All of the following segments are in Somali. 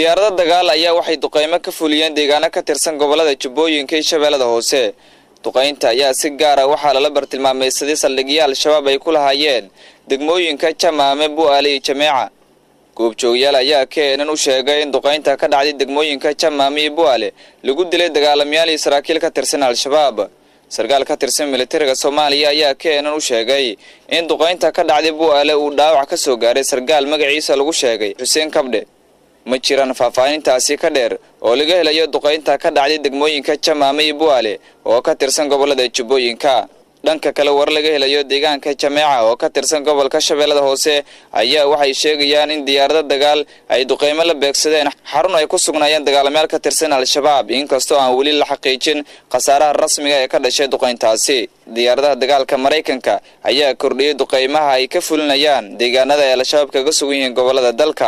diyaarado dagaal ayaa waxay duqaymo ka fuliyeen deegaano ka tirsan gobollada jubbooyinka iyo shabeellada hoose duqaynta ayaa si gaara waxaa lala bartilmaameysaday saldhigyo al-shabaab ay ku lahaayeen degmooyinka jamaame bu'aale iyo jameeca goobjoogayaal ayaa keenan u sheegay in duqaynta ka dhacday degmooyinka jamaame iyo bu'aale lagu dilay dagaalamayaal iyo saraakiil ka tirsan al-shabaab sarkaal ka tirsan militariga soomaaliya ayaa keenan u sheegay in duqaynta ka dhacday bu'aale uu dhaawac ka soo gaaray sarkaal magaciisa lagu sheegay xuseen kabdhe ma jiraan faahfaahintaasi ka dheer oo laga helayo duqaynta ka dhacday degmooyinka jamaame iyo bu'aale oo ka tirsan gobollada jubbooyinka dhanka kale war laga helayo deegaanka jameeca oo ka tirsan gobolka shabeellada hoose ayaa waxay sheegayaan in diyaarado dagaal ay duqaymo la beegsadeen xarun ay ku sugnaayeen dagaalamayaal ka tirsan al-shabaab inkastoo aan weli la xaqiijin khasaaraha rasmiga ee ka dhashay duqayntaasi diyaaradaha dagaalka maraykanka ayaa kordhiyey duqaymaha ay ka fulinayaan deegaanada ay al-shabaab kaga sugan yihiin gobollada dalka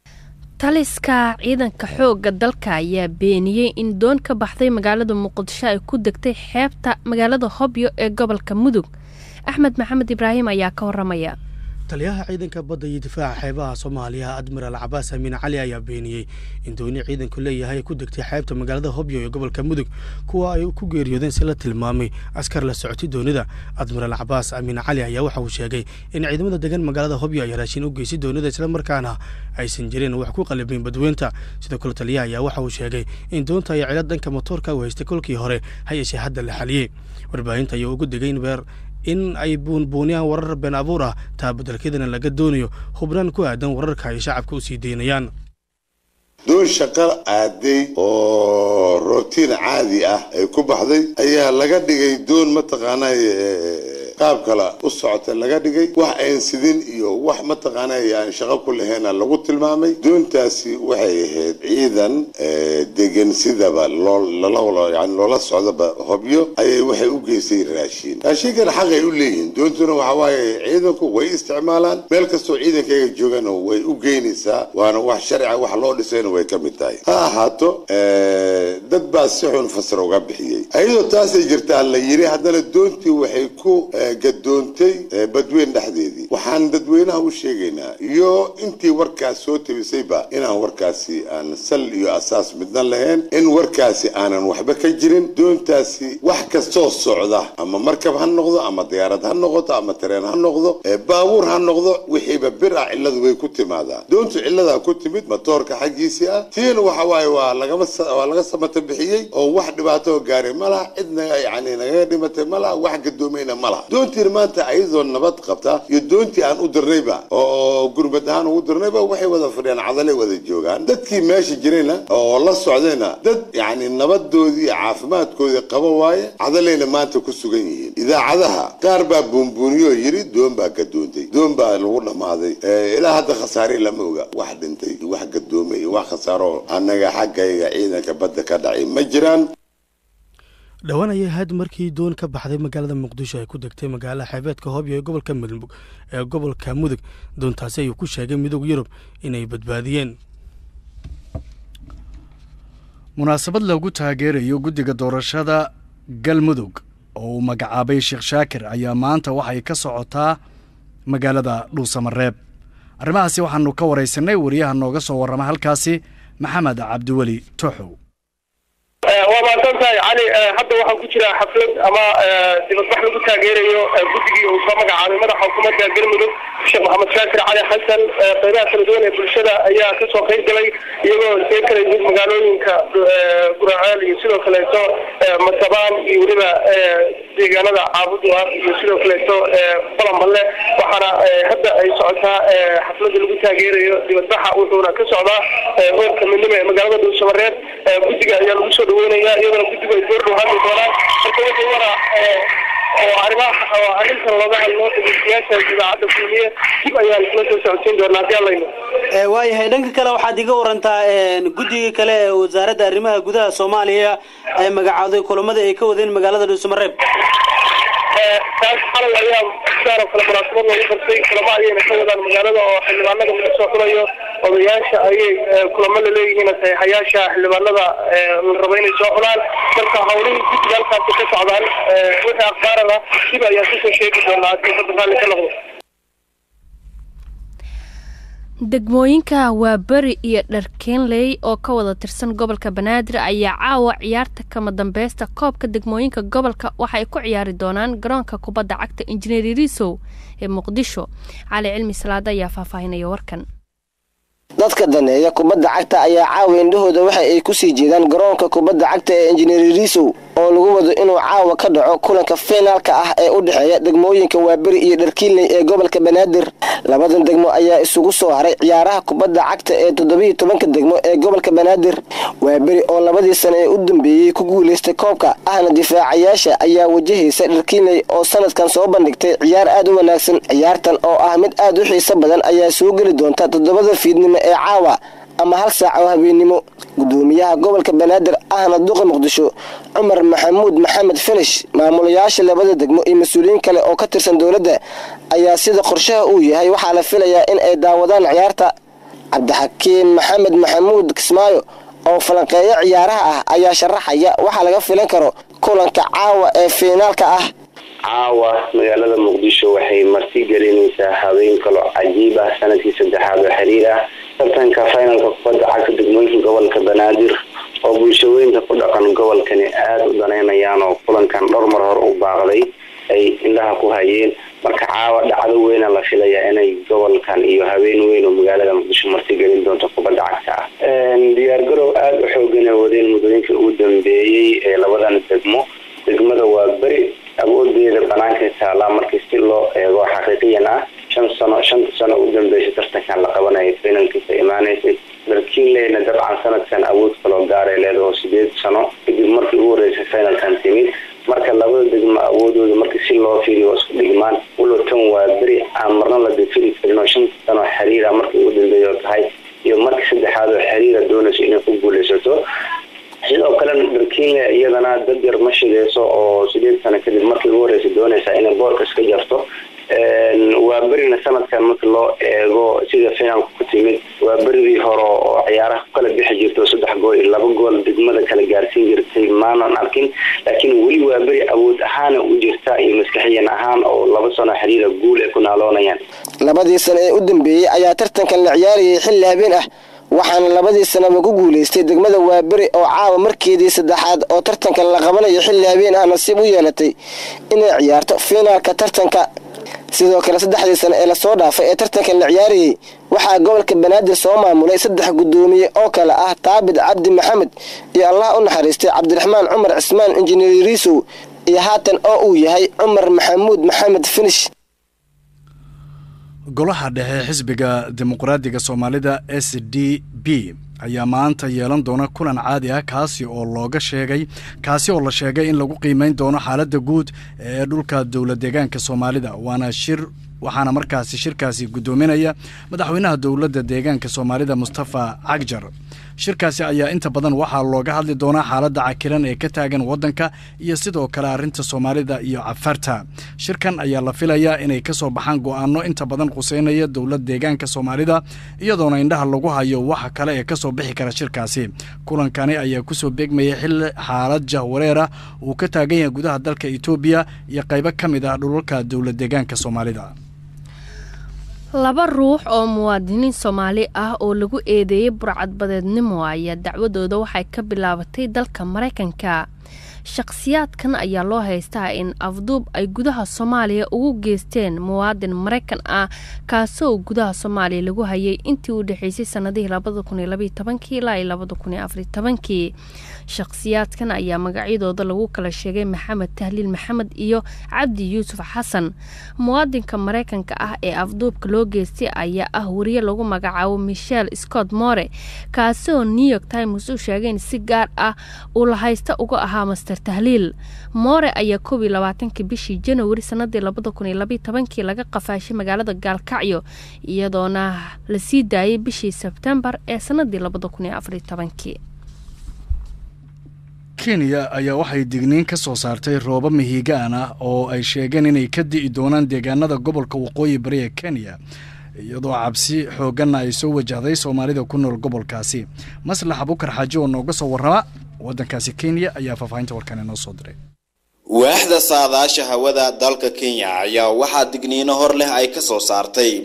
taliska ciidanka xoogga dalka ayaa beeniyey in doon ka baxday magaalada muqdisho ay ku degtay xeebta magaalada hobyo ee gobolka mudug axmed maxamed ibraahim ayaa ka waramaya taliyaha ciidanka badda iyo difaaca xeebaha soomaaliya admiraal cabaas amiin cali ayaa beeniyey in dooni ciidanku leeyahay ku degtay xeebta magaalada hobyo ee gobolka mudug kuwa ay ku geeriyoodeen si la tilmaamay askar la socotay doonida admiraal cabaas amiin cali ayaa waxa uu sheegay in ciidamada degan magaalada hobyo ay raashin u geysay doonida islamarkaana aysan jirin wax ku qalibin badweynta sidoo kale taliyaha ayaa waxa uu sheegay in doonta ay cilad dhanka motoorka u haystay kolkii hore ha yeeshee hadda la xaliyey warbaahinta ayaa ugu degay in beer in ay buunbuuniyaan warar been abuur ah taa beddelkeedana laga doonayo hubnaan ku aadan wararka ay shacabka u sii daynayaan doon shaqo aaday oo rootiin caadi ah ay ku baxday ayaa laga dhigay doon mataqaanay qaab kale u socota laga dhigay wax ayn sidin iyo wax mataqaanay aan shaqo ku lahayn lagu tilmaamay doontaasi waxay ahayd ciidan degan sidaba yani loola socdaba hobyo ayay waxay u geysay raashiin raashinkana xaqay u leeyihiin doontuna waxa waaye ciidanku way isticmaalaan meel kastoo ciidankayga joogana way u geynaysaa waana wax sharciga wax loo dhisayna way ka mid tahay ha ahaato dad baa si xun fasir uga bixiyey ayadoo taasay jirtaa la yiri haddana doontii waxay ku gadoontay badweyn dhexdeedii waxaan dadweynaha u sheegaynaa iyo intii warkaas soo tabisayba inaan warkaasi aan sal iyo asaas midna lahayn in warkaasi aanan waxba ka jirin doontaasi wax kastoo socda ama markab ha noqdo ama diyaarad ha noqoto ama tareen ha noqdo baabuur ha noqdo wixiiba bir ah cilladu way ku timaadaa doontu cilladaa ku timid matoorka xaggiisii ah tiina waxa waaye waa lagama waa laga samata bixiyey oo wax dhibaato gaaray ma laha cidna yani nagaga dhimatay ma laha wax gadoomayna ma laha doontiin maanta ayadoo nabad qabta iyo doontii aan u dirnayba oo gurmad ahaan ugu dirnayba waxay wada fadhiyaan cadalay wada joogaan dadkii meesha jirayna oo la socdayna dad yani nabadoodii iyo caafimaadkoodii qaba waaye cadalayna maanta ku sugan yihiin idaacadaha qaar baa buunbuuniyo yiri doon baa gadoontay doon baa lagu dhammaaday ilaa hadda khasaare lama oga wax dhintay iyo wax gadoomay iyo wax khasaaro annaga xaggayga ciidanka badda ka dhacay ma jiraan dhowaan ayay ahayd markii doon ka baxday magaalada muqdisho ay ku degtay magaalada xeebeedka hobyo ee gobolka mudug ee gobolka mudug doontaasi ayuu ku sheegay midooda yurub inay badbaadiyeen munaasabad lagu taageerayo guddiga doorashada galmudug oo uu magacaabay sheekh shaakir ayaa maanta waxay ka socotaa magaalada dhuusamareeb arrimahaasi waxaanu ka waraysanay wariyaha nooga soo warrama halkaasi maxamed cabdiweli tooxow waa mahadsan tahay cali hadda waxaa ku jira xaflad ama dibadbax lagu taageerayo guddigii uu soo magacaabay madaxa xukuumadda galmudug sheekh maxamed shaakir cali xasan qeybaha kala duwan ee bulshada ayaa kasoo qayb galay iyagoo see kala yimid magaalooyinka guraceel iyo sidoo kaleeto masabaan iyo weliba deegaanada caabuda iyo sidoo kaleeto balanballe waxaana hadda ay socotaa xaflada lagu taageerayo dibadbaxa wuxuuna ka socdaa hoorka midnimo ee magaalada dhuusamareeb guddiga ayaa lagu soo dhaweynaya iyadana guddigu ay goordhow hadli doonaan marka wixii wara oo arrimaha oo arrintan looga hadlo dhegeystayaasha idaacadda kulmiye dib ayaan isla soo socodsiin doonaa haddii allayno waayahay dhanka kale waxaad iga warantaa guddiga kale ee wasaaradda arrimaha gudaha soomaaliya ay magacaaday kulamada ay ka wadeen magaalada dhuusamareeb taas xalay ayaa sidaan oo kale munaasabad loogu qabtay kulamo ayayna ka wadaan magaalada oo xildhibaanada laga soo xulayo odayaasha ayay kulamo laleeyihiin saxiixayaasha xildhibaanada la rabo inay soo xulaan marka hawlihii guddiga halkaasi ka socdaan wixii akhbaarana dib ayaan kusoo sheegi doonaa haddii hadda raalli ka noqdo degmooyinka waa beri iyo dharkeenley oo ka wada tirsan gobolka banaadir ayaa caawa ciyaarta kama dambeysta koobka degmooyinka gobolka waxa ay ku ciyaari doonaan garoonka kubadda cagta injineer risow ee muqdisho cali cilmi salaada ayaa faahfaahinaya warkan dadka daneeya kubadda cagta ayaa caawa indhahooda waxa ay kusii jeedaan garoonka kubadda cagta ee injineer risow oo lagu wado inuu caawa ka dhaco kulanka finaalka ah ee u dhexeeya degmooyinka waaberi iyo dharkiinley ee gobolka banaadir labadan degmo ayaa isugu soo haray ciyaaraha kubadda cagta ee toddobiiyo tobanka degmo ee gobolka banaadir waaberi oo labadii sano ee u dambeeyey ku guulaystay koobka ahna difaacayaasha ayaa wajahaysa dharkiinley oo sanadkan soo bandhigtay ciyaar aad u wanaagsan ciyaartan oo ah mid aad u xiiso badan ayaa soo geli doonta toddobada fiidnimo ee caawa ama hal saac oo habeennimo gudoomiyaha gobolka banaadir ahna duqa muqdisho cumar maxamuud maxamed finish maamulayaasha labada degmo iyo mas-uuliyiin kale oo ka tirsan dowladda ayaa sida qorshaha uu yahay waxaa la filayaa in ay daawadaan ciyaarta cabdixakiin maxamed maxamuud kismaayo oo falanqeeyo ciyaaraha ah ayaa sharaxaya waxaa laga filan karo kulanka caawa ee fiinaalka ah caawa magaalada muqdisho waxay marti gelinaysaa habeen kalo cajiib ah sanadkii saddexaad oo xiriir ah tartanka finalka kubadda cagta degmooyinka gobolka banaadir oo bulshooyinka ku dhaqan gobolkani aada u daneynayaan oo kulankan dhowr mar hore u baaqday ay indhaha ku hayeen marka caawa dhacdo weyna la filayaa inay gobolkan iyo habeen weyn oo magaalada muqdisho marti gelin doonto kubadda cagta ah diyaargarow aada u xoogan ay wadeen muddooyinka ugu dambeeyey ee labadan degmo degmada waa beri awoodeeda banaanka taalaa markii si loo eego xaqiiqiyan ah shan sano shanta sano u dambeysay tartankan la qabanaya finalkiisa imaanaysay darkiinleyna dabcan sanadkan awood kaloo gaaray leedaho sideed sano kadib markii ugu horeysay finalkan timid marka labada degmo awoodooda markii si loo fiiriyo waa isku dhigmaan walow waa beri aan marna la difiri karin oo shanta sano xiriira markii ugu dambeeya oo tahay iyo markii saddexaad oo xiriira doonayso inay ku guuleysato sidoo kalena dharkiinle iyadana dad yar ma shideyso oo sideed sano kadib markii ugu horeysa doonaysa inay boorka iska jarto waa berina sanadkan marki loo eego sida finaalka ku timid waa beridii hore oo ciyaaraha ku kala bixi jirto saddex gool iyo laba gool degmada kala gaarsiin jirtay maanan arkin laakiin weli waa beri awood ahaana u jirta iyo maskaxiyan ahaan oo laba sano xiriira guul ay ku naaloonayaan labadii sano ee u dambeeyey ayaa tartankan la ciyaarayay xilli habeen ah waxaana labadii sanaba ku guulaystay degmada waaberi oo caawa markeedii saddexaad oo tartankan la qabanayo xilli habeen ah nasiib u yeelatay inay ciyaarto fiinaalka tartanka sidoo kale saddexdii sano ee lasoo dhaafay ee tartankan la ciyaarayey waxaa gobolka banaadir soo maamulay saddex gudoomiye oo kale ah taabid cabdi maxamed iyo allah u naxariistay cabdiraxmaan cumar cismaan injineer riisow iyo haatan oo uu yahay cumar maxamuud maxamed finish golaha dhexe xisbiga dimuqraadiga soomaalida s d b ayaa maanta yeelan doona kulan caadi ah kaasi oo looga sheegay kaasi oo la sheegay in lagu qiimeyn doono xaaladda guud ee dhulka dowlad deegaanka soomaalida waana shir waxaana markaasi shirkaasi guddoominaya madaxweynaha dowladda deegaanka soomaalida mustafa cagjar shirkaasi ayaa inta badan waxaa looga hadli doonaa xaaladda cakiran ee ka taagan waddanka iyo sidoo kale arrinta soomaalida iyo cafarta shirkan ayaa la filayaa inay ka soo baxaan go'aano inta badan quseynaya dowlad deegaanka soomaalida iyadoona indhaha lagu hayo waxa kale ee kasoo bixi kara shirkaasi kulankani ayaa kusoo beegmayay xilli xaalad jahwareera uu ka taagan yahay gudaha dalka etoobiya iyo qaybo ka mid ah dhulalka dowlad deegaanka soomaalida laba ruux oo muwaadiniin soomaali ah oo lagu eedeeyey burcadbadeednimo ayaa dacwadooda waxay ka bilaabatay dalka maraykanka shakhsiyaadkan ayaa loo haystaa in afduub ay gudaha soomaaliya ugu geysteen muwaadin maraykan ah kaasoo gudaha soomaaliya lagu hayay intii u dhexeysay sanadihii labada kun iyo labaiyo tobankii ilaa iyo labada kun iyo afariyo tobankii shakhsiyaadkan ayaa magacyadooda lagu kala sheegay maxamed tahliil maxamed iyo cabdi yuusuf xasan muwaadinka maraykanka ah ee afduubka loo geystay ayaa ah wariye lagu magacaabo michel scott more kaasoo new york times u sheegay in si gaar ah uu la haysta uga ahaa master tahliil moore ayaa koob iyo labaatankii bishii janawari sanadii labada kun iyo labaiyo tobankii laga qafaashay magaalada gaalkacyo iyadoona la sii daayay bishii sebtembar ee sanadii labada kun iyo afariyo tobankii kenya ayaa waxay digniin ka soo saartay rooba mihigaan ah oo ay sheegeen inay ka di'i doonaan deegaanada gobolka waqooyi bari ee kenya iyadoo cabsi xoogganna ay soo wajahday soomaalida ku nool gobolkaasi maslax abukar xaaji oo nooga soo warrama waddankaasi kenya ayaa faahfaahinta warkan inoo soo diray waaxda saadaasha hawada dalka kenya ayaa waxaa digniino hor leh ay ka soo saartay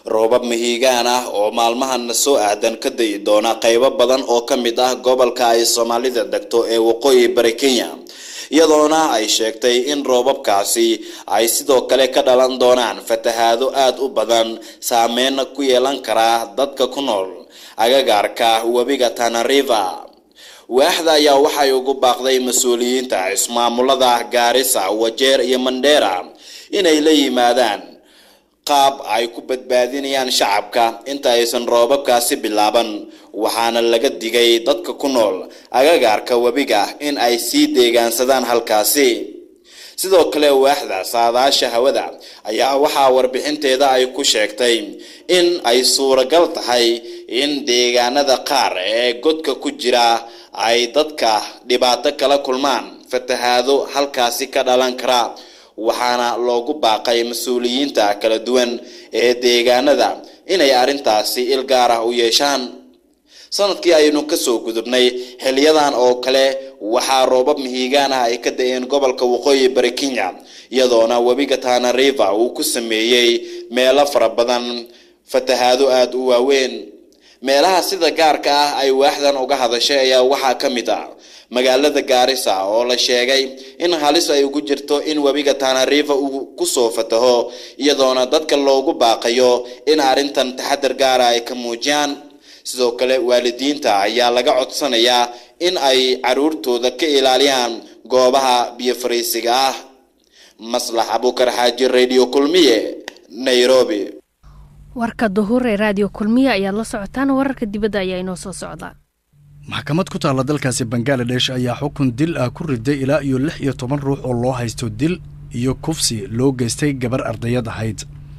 roobab mihigaan ah oo maalmahana soo aadan ka dayi doona qaybo badan oo ka mid ah gobolka ay soomaalida degto ee waqooyi bari kenya iyadoona ay sheegtay in roobabkaasi ay sidoo kale ka dhalan doonaan fatahaado aada u badan saameyna ku yeelan karaa dadka ku nool agagaarka webiga tanariva waaxda ayaa waxay ugu baaqday mas-uuliyiinta ismaamulada gaarisa wajeer iyo mandheera inay la yimaadaan qaab ay ku badbaadinayaan shacabka inta aysan roobabkaasi bilaaban waxaana laga digay dadka ku nool agagaarka webiga in ay sii deegaansadaan halkaasi sidoo kale waaxda saadaasha hawada ayaa waxaa warbixinteeda ay ku sheegtay in ay suuragal tahay in deegaanada qaar ee godka ku jira ay dadka dhibaato kala kulmaan fatahaado halkaasi ka dhalan kara waxaana loogu baaqay mas-uuliyiinta kala duwan ee deegaanada inay arrintaasi il gaar ah u yeeshaan sanadkii aynu kasoo gudubnay xiliyadan oo kale waxaa roobab mihigaan ah ay ka da-een gobolka waqooyi bari kenya iyadoona webiga tana river uu ku sameeyey meelo fara badan fatahaado aada u waaweyn meelaha sida gaarka ah ay waaxdan uga hadashay ayaa waxaa ka mid ah magaalada gaarisa oo la sheegay in halis ay ugu jirto in webiga tana river uu kusoo fataho iyadoona dadka loogu baaqayo in arrintan taxadar gaara ay ka muujiyaan sidoo kale waalidiinta ayaa laga codsanayaa in ay caruurtooda ka ilaaliyaan goobaha biyo fariisiga ah maslax abuukar xaaji radio kulmiye nairobi warka duhur ee raadiyo kulmiye ayaad la socotaan wararka dibadda ayaa inoo soo socdaa maxkamad ku taalla dalkaasi bangaladesh ayaa xukun dil ah ku riday ilaa iyo lix iyo toban ruux oo loo haysto dil iyo kufsi loo geystay gabar ardayad ahayd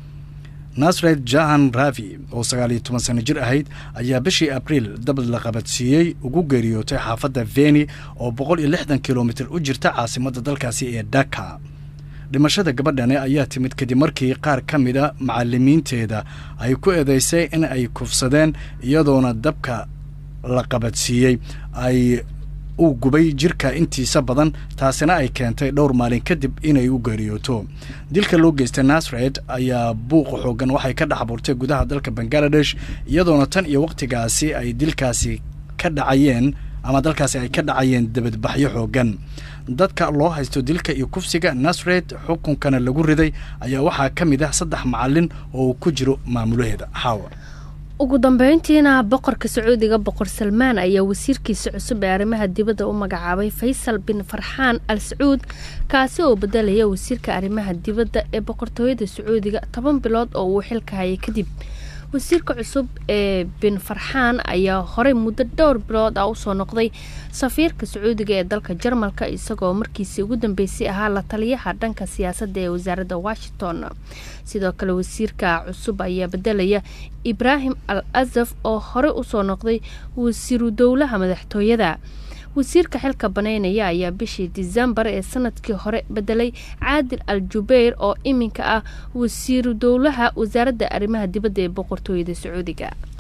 nasred jahan ravi oo sagaal iyo toban sano jir ahayd ayaa bishii abriil dabad la qabadsiiyey ugu geeriyootay xaafadda veni oo boqol iyo lixdan kilomitir u jirta caasimadda dalkaasi ee dhaka dhimashada gabadhani ayaa timid kadib markii qaar ka mid a macalimiinteeda ay ku eedeysay in ay kufsadeen iyadoona dabka la qabadsiiyey ay uu gubay jirka intiisa badan taasina ay keentay dhowr maalin kadib inay u geeriyooto dilka loo geystay nasred ayaa buuqa xoogan waxay ka dhex abuurtay gudaha dalka bangaladesh iyadoona tan iyo wakhtigaasi ay dilkaasi ka dhacayeen ama dalkaasi ay ka dhacayeen debadbaxyo xoogan dadka loo haysto dilka iyo kufsiga nasred xukunkana lagu riday ayaa waxaa ka mid ah saddex macalin oo uu ku jiro maamulaheeda xaawa ugu dambeyntiina boqorka sacuudiga boqor salmaan ayaa wasiirkiisa cusub ee arrimaha dibadda u magacaabay faysal bin farxaan al sacuud kaasi oo bedelaya wasiirka arrimaha dibadda ee boqortooyada sacuudiga toban bilood oo uu xilka hayay kadib wasiirka cusub ee bin farxaan ayaa horey muddo dhowr bilood ah usoo noqday safiirka sacuudiga ee dalka jarmalka isagoo markiisii ugu dambeysay ahaa la taliyaha dhanka siyaasadda ee wasaaradda washington sidoo kale wasiirka cusub ayaa bedelaya ibraahim al asaf oo horey usoo noqday wasiiru dowlaha madaxtooyada wasiirka xilka baneynaya ayaa bishii disembar ee sanadkii hore bedelay caadil al jubeyr oo iminka ah wasiiru dowlaha wasaaradda arrimaha dibadda ee boqortooyada sacuudiga